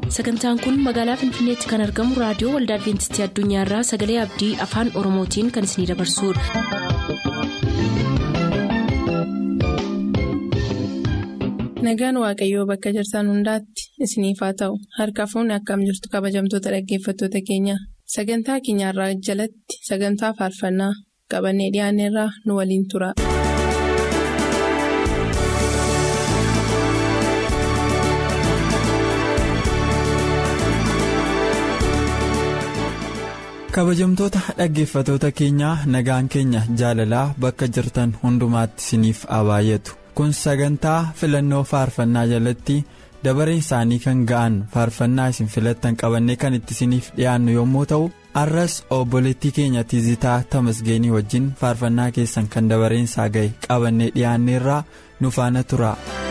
sagantaan kun magaalaa finfinneetti kan argamu raadiyoo waldaa adventistii addunyaarraa sagalee abdii afaan oromootiin kan isinidabarsudha. nagaan waaqayyoo bakka jirtan hundaatti isiniif haa ta'u harka fuunni akkam jirtu kabajamtoota dhaggeeffattoota keenya sagantaa keenyarraa jalatti sagantaa faarfannaa qabannee dhiyaanneerraa nu waliin tura. kabajamtoota dhaggeeffatoota keenyaa nagaan keenya jaalalaa bakka jirtan hundumaatti isiniif haa baay'atu kun sagantaa filannoo faarfannaa jalatti dabareen isaanii kan ga'an faarfannaa isin filattan qabannee kan itti isiniif dhiyaannu yommuu ta'u arras obboleettii keenya tizitaa tamasgeenii wajjin faarfannaa keessan kan dabareen isaa ga'e qabannee dhiyaanneerraa nu faana tura.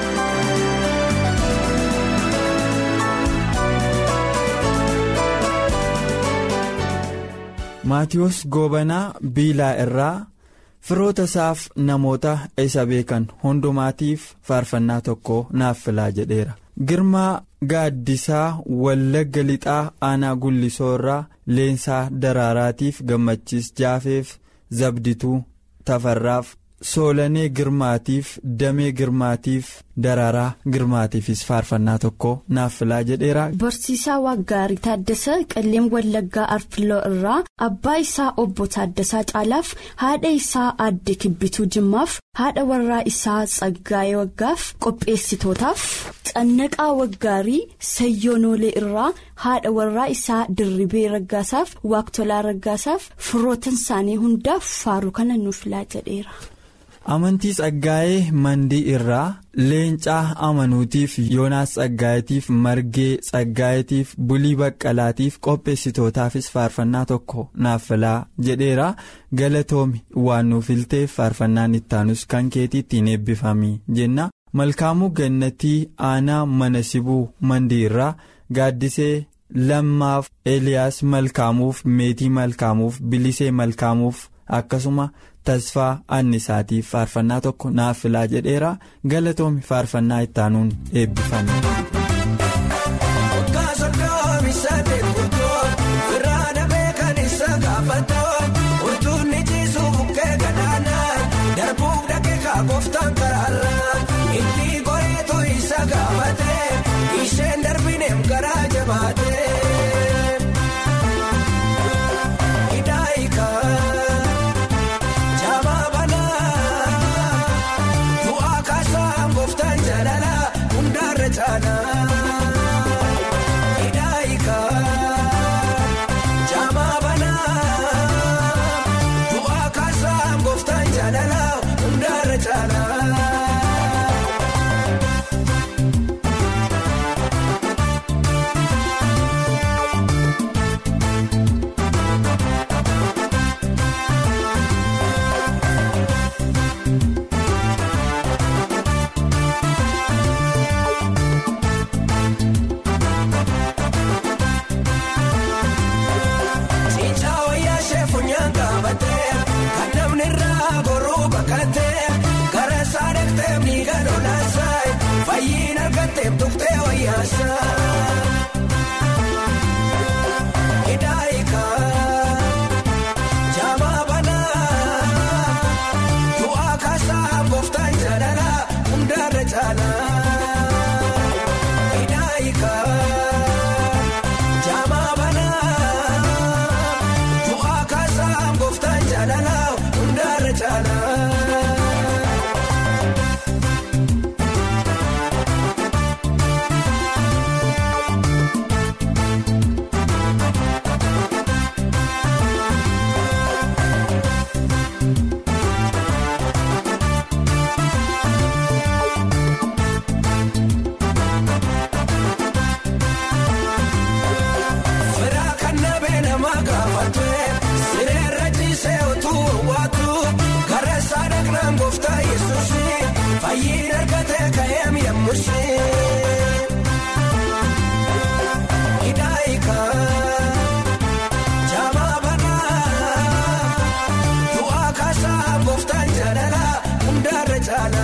maatiyoos goobanaa biilaa irraa firoota isaaf namoota isa beekan hundumaatiif faarfannaa tokko naaf filaa jedheera girmaa gaaddisaa wallagga lixaa aanaa gullisoo irraa leensaa daraaraatiif gammachiis jaafeef zabdituu tafarraaf soolanee girmaatiif damee girmaatiif daraaraa girmaatiifis faarfannaa tokko naaf filaa jedheera. Barsiisaa Waggaarii Taaddasaa Qalleen Wallaggaa Arfiloo irraa abbaa isaa obbo Taaddasaa Caalaaf haadha isaa aadde Kibbituu Jimmaaf haadha warraa isaa Tsaggaayee Waggaaf qopheessitootaaf Cannaqaa Waggaarii Sayyoonoolee irraa haadha warraa isaa Dirribee Raggaasaaf Waaqtolaa Raggaasaaf firootan isaanii hundaaf faaruu kana nuuf filaa jedheera. amantii tsaggaa'ee mandii irraa leencaa amanuutiif yoonaas tsaggaayeetiif margee tsaggaayeetiif bulii baqqalaatiif qopheessitootaafis faarfannaa tokko naaf filaa jedheera galatoomi waan nuuf filteef faarfannaan ittaanus kan keetii ittiin eebbifamii jenna malkaamuu gannatii aanaa mana sibuu mandii irraa gaaddisee lammaaf eliyaas malkaamuuf meetii malkaamuuf bilisee malkaamuuf akkasuma. tasfaa annisaatiif faarfannaa tokko naaf filaa jedheera galatoomi faarfannaa ittaanuun eebbifame.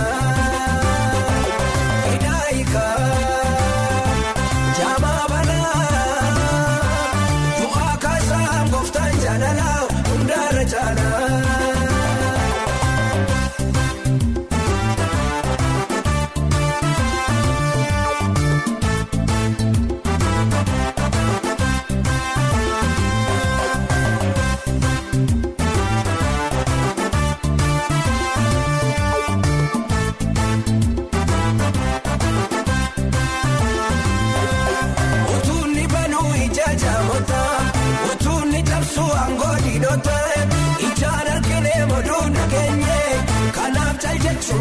Jama bana.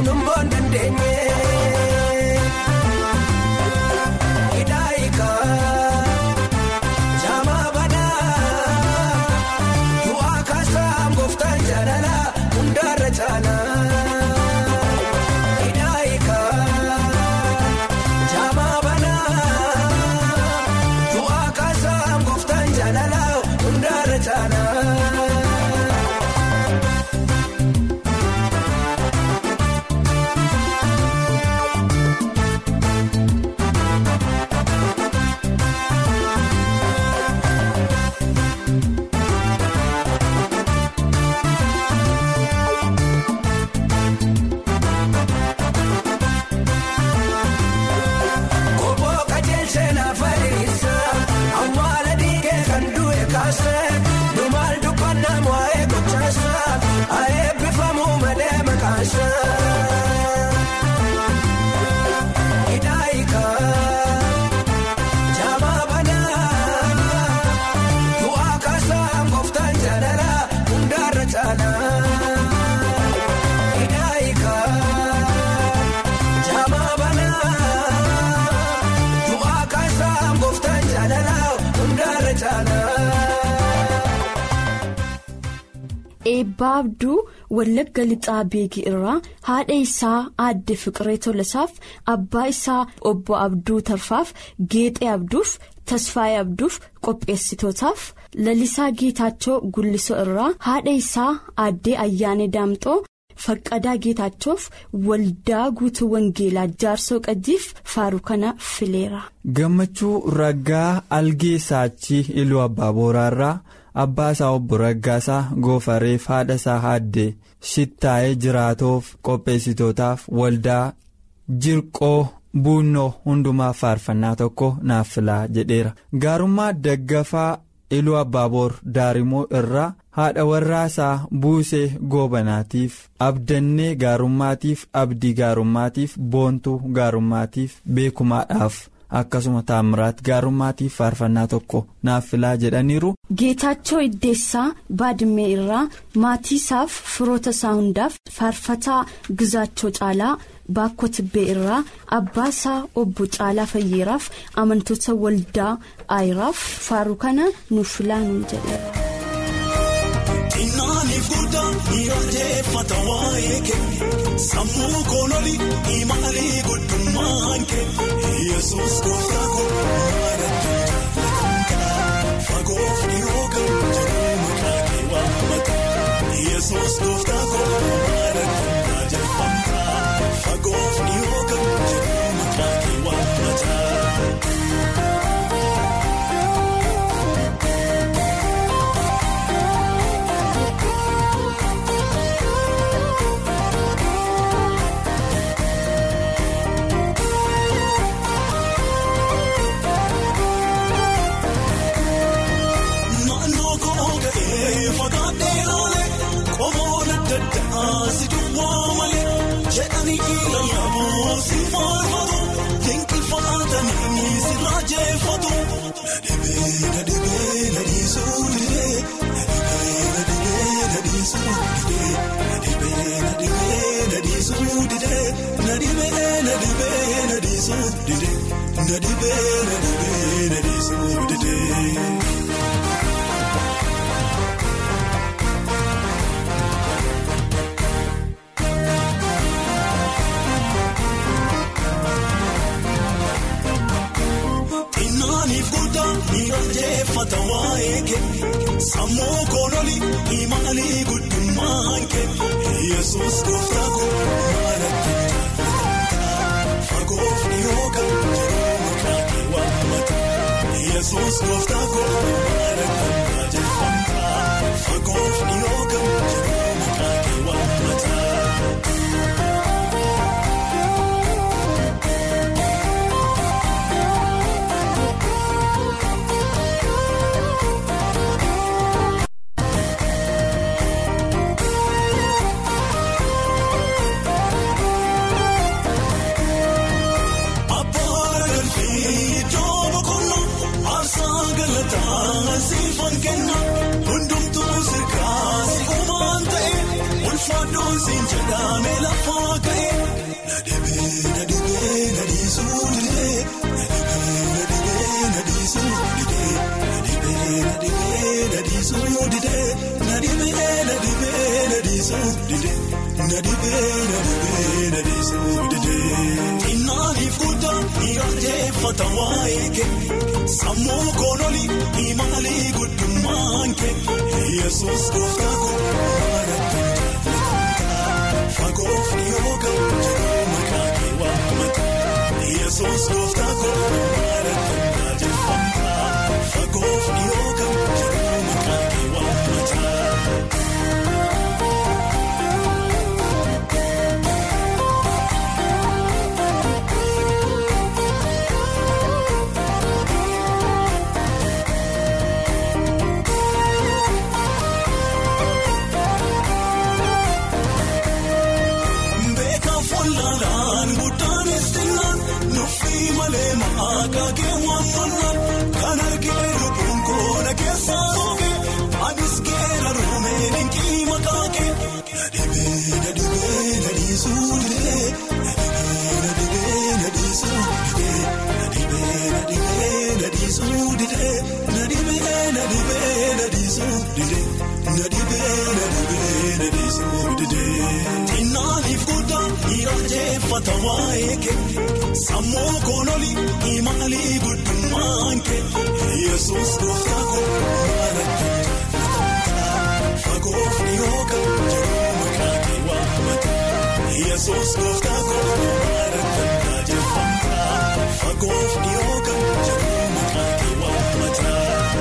kunimmoo hin dandeenye. Hidaayikaa jaamaa banaa du'aa kaasaa gooftaan jaalala hundaarra caalaa. Hidaayikaa jaamaa banaa du'aa kaasaa gooftaan jaalala hundaarra caalaa. Kooboo qajeelchee naaf adeemsa awwaala dhiigee kan du'e kaase dhumaal dubbannaa waa'ee gochaasa eebbifamuu malee maqaasa. Hidaayikaa jaamaa banaa du'aa kaasaa gooftaan jaalala hundaarra caalaa. Hidaayikaa. Jaamaa banaa du'aa kaasaa gooftaan jaalala hundaarra caalaa. Eebbaa Abduu Wallagga Lixaa Beekii irraa haadha isaa aadde Fiqiree Tolasaaf abbaa isaa obbo Abduu Tarfaaf Geexee Abduuf Tasfaayee Abduuf qopheessitootaaf Lalisaa Geetaachoo Gullisoo irraa haadha isaa aaddee Ayyaanee Daamxoo Faqqadaa Geetaachoof waldaa guutuu Wangeelaa Jaarsoo Qajiif faaruu kana fileera. gammachuu raggaa algee saachii iluu abbaa booraarraa abbaa isaa obbo raggaasaa goofareef haadha isaa haaddee shittaa'ee jiraatoof qopheessitootaaf waldaa jirqoo buunnoo hundumaaf faarfannaa tokko naaf filaa jedheera gaarummaa daggafaa iluu abbaaboor daarimoo irraa haadha warraasaa buusee goobanaatiif abdannee gaarummaatiif abdii gaarummaatiif boontuu gaarummaatiif beekumaadhaaf akkasuma taamiraat gaarummaatiif faarfannaa tokko naaf filaa jedhaniiru. Geetaachoo Iddeessaa Baadimmee irraa maatii isaaf firoota isaa hundaaf faarfataa Gizaachoo Caalaa Baakkoo Tibbee irraa abbaa isaa obbo Caalaa Fayyeeraaf amantoota waldaa Ayiraaf faaruu kana nuuf filaa nuun jedheera. Inaaniif guddaa dhiyaanjeffata waa'ee kee sammuu koololi imaalii guddummaan kee yesus gooftaa koo maaratti jaallatama fagoof dhiyoo kan jiru maqaa kee waammata yesus gooftaa koo maaratti jaallatama fagoof dhiyoo kan jiru maqaa kee waammata. Naannoo koo ga'ee fagaatee laalee qomoon adda addaa si duwwaa malee jedhanii lallaboo si faarfatu dinqifatanii si raajeffatu. Nadhibee nadhibee nadhiisuu didee nadhibee nadhibee nadhiisuu didee nadhibee nadhibee nadhiisuu didee nadhibee nadhibee nadhiisuu didee nadhibee nadhibee nadhiisuu didee. Inaaniif guddaa dhiyaanjeffata waa'ee kee sammuu koololi imaalii guddummaan kee yesus gooftaa koo maaratti jaallatama fagoof dhiyoo kan jiru maqaa kee waammata yesus gooftaa koo maaratti jaallatama fagoof dhiyoo kan jiru maqaa kee waammata. Abboora galfii jooba konnoo aarsaa galataa siifan kenna hundumtuu sirkaa si uumaan ta'e ulfaadhoon siin jedhamee lafaa ka'e. Nadhibee nadhibee nadhiisuu didee nadhibee nadhibee nadhiisuu didee nadhibee nadhibee nadhiisuu didee nadhibee nadhibee nadhiisuu didee nadhibee nadhibee nadhiisuu didee. Innaaniif guddaa dhiyaanjeeffata waa'ee kee sammuu koololii imaalii guddummaan kee yesus gooftaa koo maaraatti jaallatamtaa fagoof dhiyoo kan jiru maqaa kee waamata yesus gooftaa koo maaraatti jaallatamtaa fagoof dhiyoo kan jiru maqaa kee waamata. Beekan fuulduraan guddaanis xinnaan nuffii malee maqaa kee waamannaan kan argee lubbuun koona keessaa oogee anis keera ruumee dinqii maqaa kee nadhibee nadhibee nadhiisuu didee nadhibee nadhibee nadhiisuu didee nadhibee nadhibee nadhiisuu didee nadhibee nadhibee nadhiisuu didee nadhibee nadhibee nadhiisuu didee. Innaaniif guddaa dhiyaanjeeffata waa'ee kee sammuu koololii imaalii guddummaan kee yesus gooftaa koo maaraatti jaallatamtaa fagoof dhiyoo kan jiru maqaa kee waamata yesus gooftaa koo maaraatti jaallatamtaa fagoof dhiyoo kan jiru maqaa kee waamata.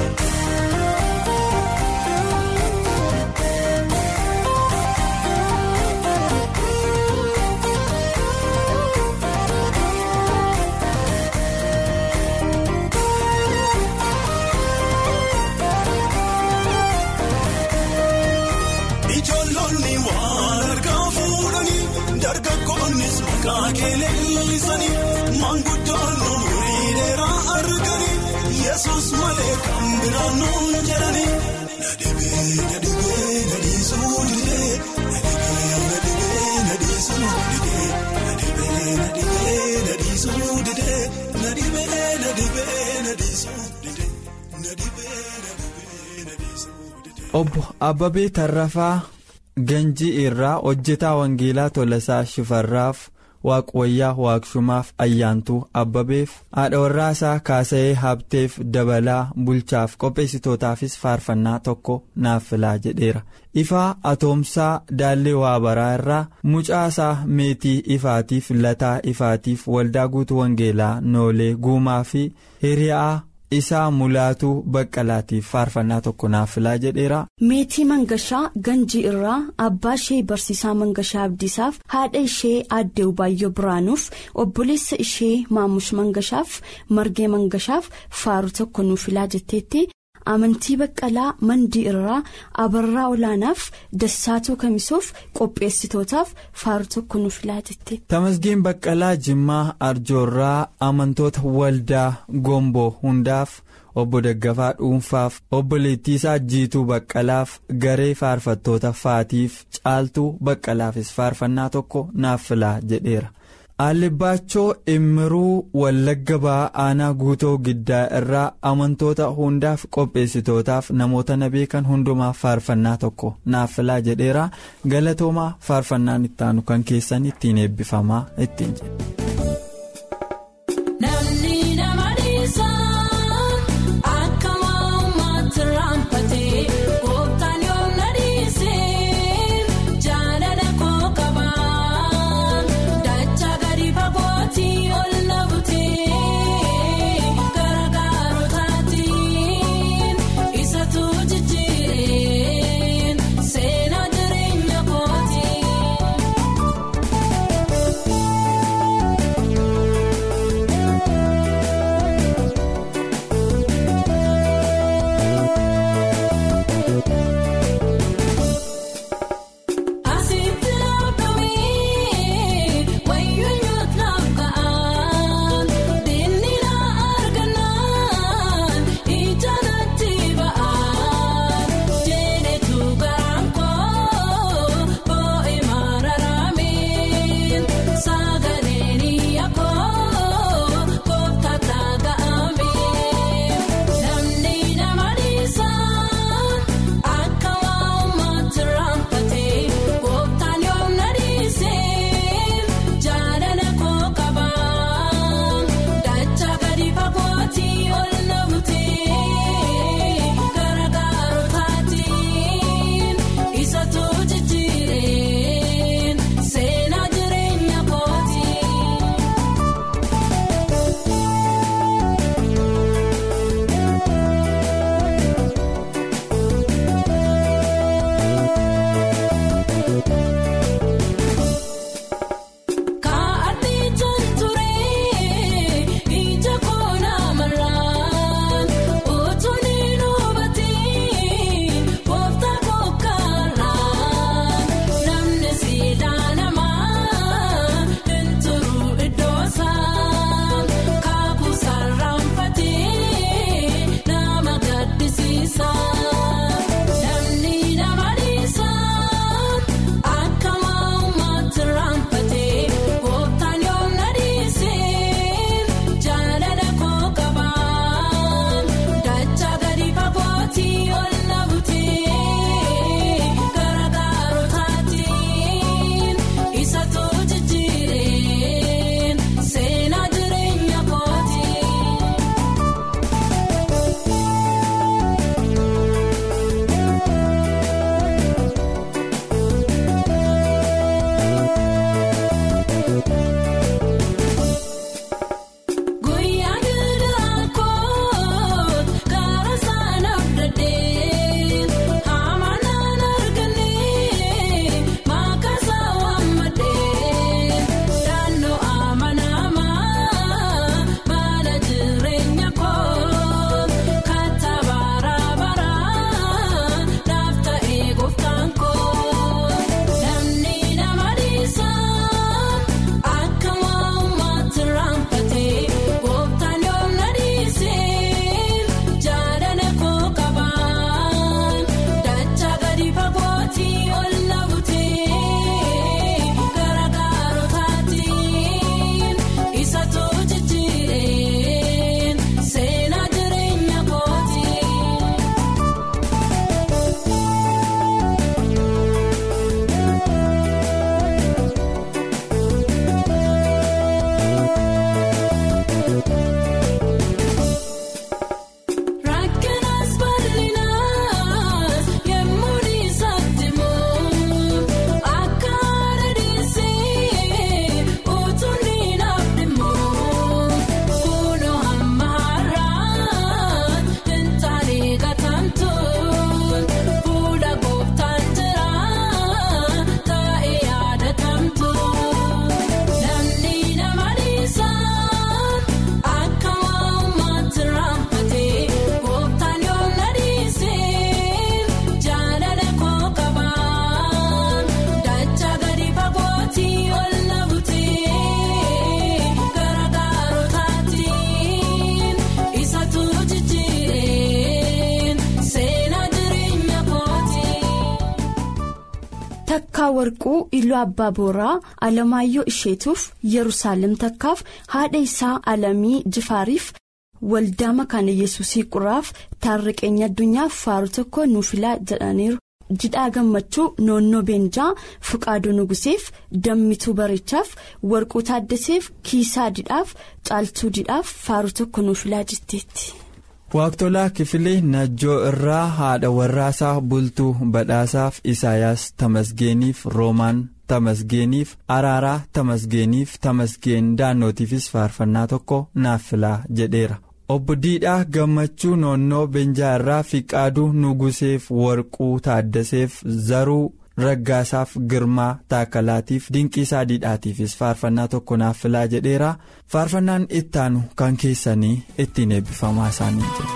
Ijoollonni waan argaa fuudhanii dargaggoonnis maqaa kee leellisanii maanguddoon umurii dheeraa arganii yesus malee kan biraan nuun jedhanii. Nadhibee nadhibee nadhiisuu didee nadhibee nadhibee nadhiisuu didee nadhibee nadhibee nadhiisuu didee nadhibee nadhibee nadhiisuu didee nadhibee nadhibee nadhiisuu didee. Obbo Abbabee Tarrafaa Ganjii irraa hojjetaa Wangeelaa Tolasaa Shifarraaf Waaqwayyaa Waaqshumaaf Ayyaantuu Abbabeef haadha warraasaa Kaasa'ee Habteef Dabalaa Bulchaaf qopheessitootaafis faarfannaa tokko naaf filaa jedheera. Ifaa Atoomsaa Daallee Waabaraa irraa mucaasaa meetii ifaatiif lataa ifaatiif waldaa guutuu Wangeelaa Noolee Guumaa fi Hiriyaa. isaa mulaatuu baqqalaatiif faarfannaa tokko naaf filaa jedheera. meetii mangashaa ganjii irraa abbaa ishee barsiisaa mangashaa abdiisaaf haadha ishee aaddee ubaayyoo biraanuuf obboleessa ishee maamush mangashaaf margee mangashaaf faaru tokko nuuf filaa jetteetti amantii baqqalaa mandii irraa abarraa olaanaaf dassaatuu kamisuuf qopheessitootaaf faaru tokko nuuf filaa jetteetti. Tamasgeen Baqqalaa Jimmaa Arjoorraa amantoota waldaa Gomboo hundaaf obbo Daggafaa Dhuunfaaf obbo Leettiisaa Jiituu Baqqalaaf garee faarfattoota Faatiif Caaltuu Baqqalaafis faarfannaa tokko naaf filaa jedheera. Aalibbaachoo Immiruu Wallagga Ba'aa Aanaa Guutoo Giddaa irraa amantoota hundaaf qopheessitootaaf namoota na beekan hundumaaf faarfannaa tokko naaf filaa jedheera galatoomaa faarfannaan ittaanu kan keessan ittiin eebbifamaa ittiin jedhe. Namni nama dhiisaa akka maammaatti raanfatee gooftaan yoom na dhiisee jaalala koo qabaa dachaa gadi fagootii ol na butee gargaarotaatiin isatu jijjiireen seenaa jireenya kooti. takkaa warquu iluu abbaa booraa alamaayyoo isheetuuf yerusaalem takkaaf haadha isaa alamii jifaariif waldaa makaana yesuusii quraaf taarriqeenya addunyaaf faaru tokko nuufilaa jedhaniiru. jidhaa gammachuu noonnoo beenjaa fuqaaduu nuguseef dammituu bareechaaf warquu taaddaseef kiisaa didhaaf caaltuu didhaaf faaru tokko nuufilaa jetteetti. Waaqtolaa kifilee najjoo irraa haadha warraasaa bultuu badhaasaaf Isaayaas Tamasgeeniif Roomaan Tamasgeeniif Araaraa Tamasgeeniif Tamasgeen daannootiifis faarfannaa tokko naaf filaa jedheera. Obbo Diidhaa Gammachuu Noonnoo Beenjaa irraa Fiqaaduu Nuguseef Warquu Taaddaseef Zaruu Raggaasaaf Girmaa Taakalaatiif Dinqiisaa Diidhaatiifis faarfannaa tokko naaf filaa jedheera. Faarfannaan ittaanu kan keessanii ittiin eebbifamaa isaanii jedhu.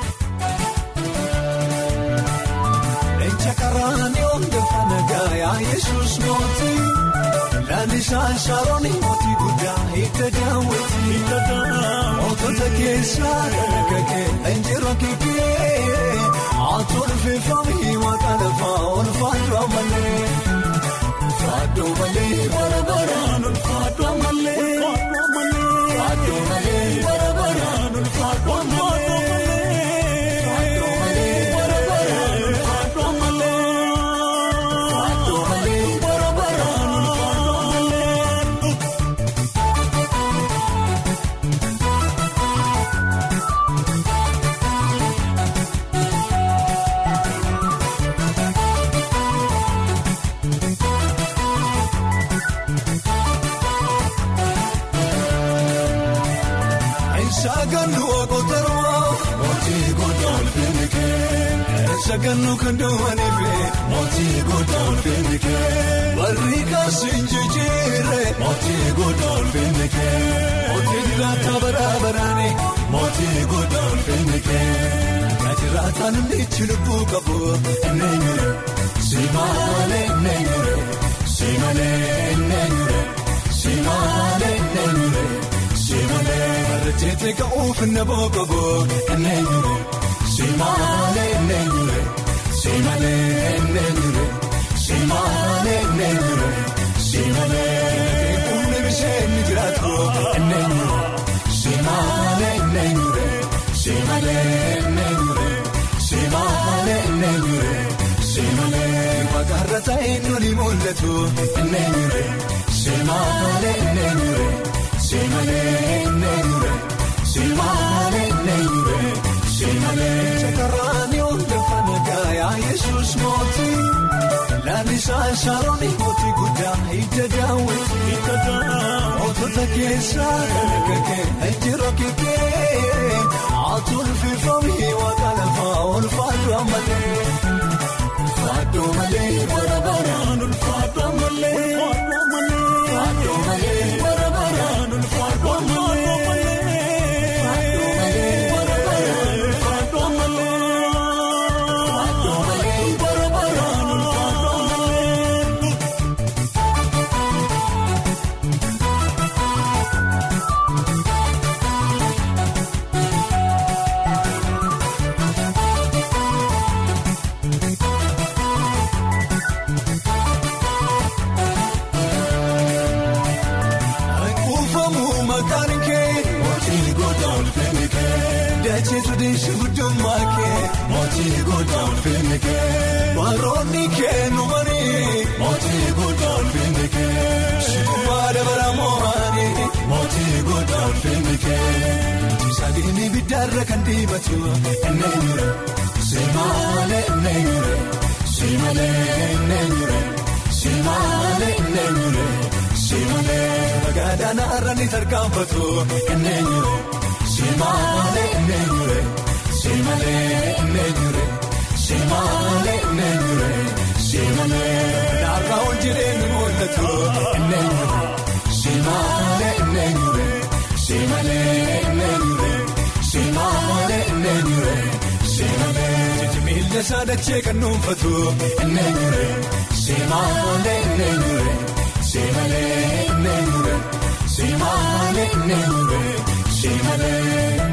Lalisaan Sharoon mootii guddaa hidda daawwati. Mootota keessaa dargagee enjirra kiikee. Atoon feefamee maqaa lafaa ol faaduu malee. Faaduu malee bara baraan ol faaduu malee. Faaduu malee bara baraan ol faaduu malee. Faaduu malee bara baraan ol faaduu malee. Faaduu malee bara baraan ol faaduu malee. Saganuu okotoroo mootii goddoon fiigee. Saganuu kan duwwaaniifee mootii goddoon fiigee. Barri kaasiin jijjiiree mootii goddoon fiigee. Mootii jiraata baraabaraani mootii goddoon fiigee. Najiraataan ndichi lubbuu qabu enneenyure. Simaalee enneenyure. Simaalee enneenyure. Simaalee enneenyure. Simaalee barreessitee ka'uuf naboo qabu enneenyure. Simaalee enneenyure. Simaalee enneenyure. Simaalee enneenyure. Simaalee kumni bisheen ni jiraatu enneenyure. Simaalee enneenyure. Simaalee enneenyure. Simaalee enneenyure. Simaalee maqaarra ta'e nuni mul'atu enneenyure. Simaalee enneenyure. Simaalee enneenyure. Simaalee enneenyure. Simaalee sakaraan hundeeffama gaayaa Yesuus mootii. Lalisaan Sharoon mootii guddaa hidda daawwati. Mootota keessaa dargagee enjirra kiikee. Atuun fiifamee waaqa lafaa ol faaduu malee. Faaduu malee bara baraan ol faaduu malee. Faaduu malee bara baraan ol faaduu malee. Faaduu malee bara baraan ol faaduu malee. Faaduu malee bara baraan ol faaduu malee. Kuufamuu maqaan kee mootii goddoon fiigee. Dacheetu deesha guddummaa kee mootii goddoon fiigee. Baroonni kee numanii mootii goddoon fiigee. Shikumaa dabala moo'anii mootii goddoon fiigee. Sadiini biddaarra kan diibatu enneenyure. Simaalee enneenyure. Simaalee enneenyure. Simaalee enneenyure. Simaalee magaadhaan har'aanii tarkaanfatu enneenyure. Simaalee enneenyure. Simaalee enneenyure. Simaalee enneenyure. Simaalee naarraa ol jireenyi mul'atu enneenyure. Simaalee enneenyure. Simaalee enneenyure. Simaalee enneenyure. Simaalee jijjiirra saadachee kan dhuunfatu enneenyure. Simaalee enneenyure. Simaalee enneenyure. Simaalee enneenyure. Simaalee.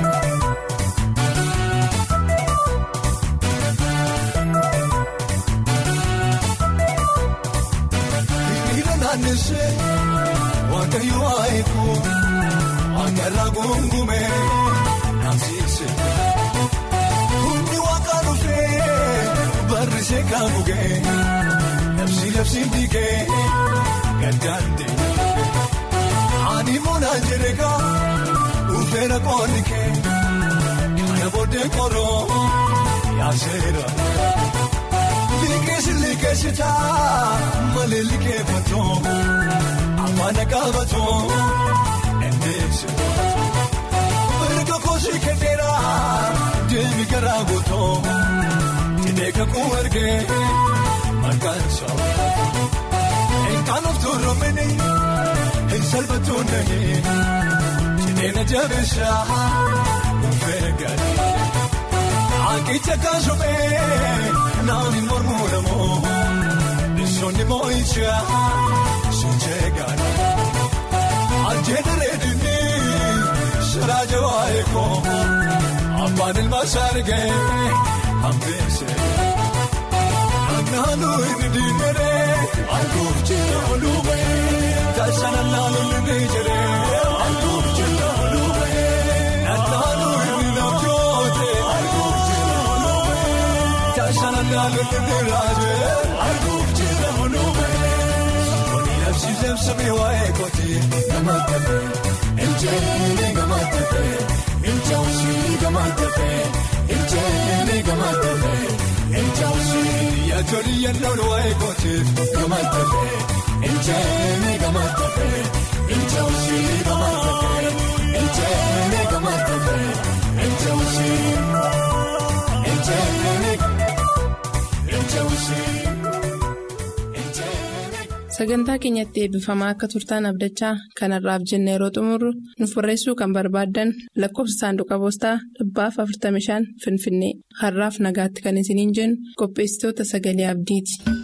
nageesse waaqayyo waayiku akarraa gungume naamsiise. Humni waaqa dhufee barrisee kan bugee labsi labsi dhiigee gaddaante. Ani muunaan jedheegaa dhufeera qoonni kee kana booddee koroo yaaseera. Liqeessi liqeessitaa malee liqeeffatoo afaan qaabatoo endeessi. Erga koosii kenneera deemi garaa gootoo jidee kakuu ergee maqaan isaa. Enkaan of tuurumini hin salphatuun nahee jidee na jabeessaa dhufee gadi. Akicha kaasumee naani mormuu namoo bisoonni moo'icha sochee gaadha. Ajjeedha reedinii saraa jawaa eekoo abbaan ilma saargee hambeese. Naannoo inni diineree arguuf jira oluubee taasisa naannoo inni jiree arguuf jira oluubee naannoo inni namjootee arguuf jira oluubee taasisa naannoo inni raajee arguuf jira oluubee sirboonni labsi labsamee waa'ee kootee nama tafee injeenii gama tafee injawusii gama tafee injeenii gama tafee. Injawusi yaatoli yannoo waa'ee kootiif gama tafee injeeni gama tafee injawusi gama tafee injeeni gama tafee injawusi injeeni injawusi injeeni. Sagantaa keenyatti eebbifamaa akka turtaan abdachaa kanarraaf jenna yeroo xumurru nuuf barreessuu kan barbaaddan lakkoofsa saanduqa poostaa dhibbaaf 45 Finfinnee har'aaf nagaatti kan isiniin jennu qopheessitoota sagalee abdiiti.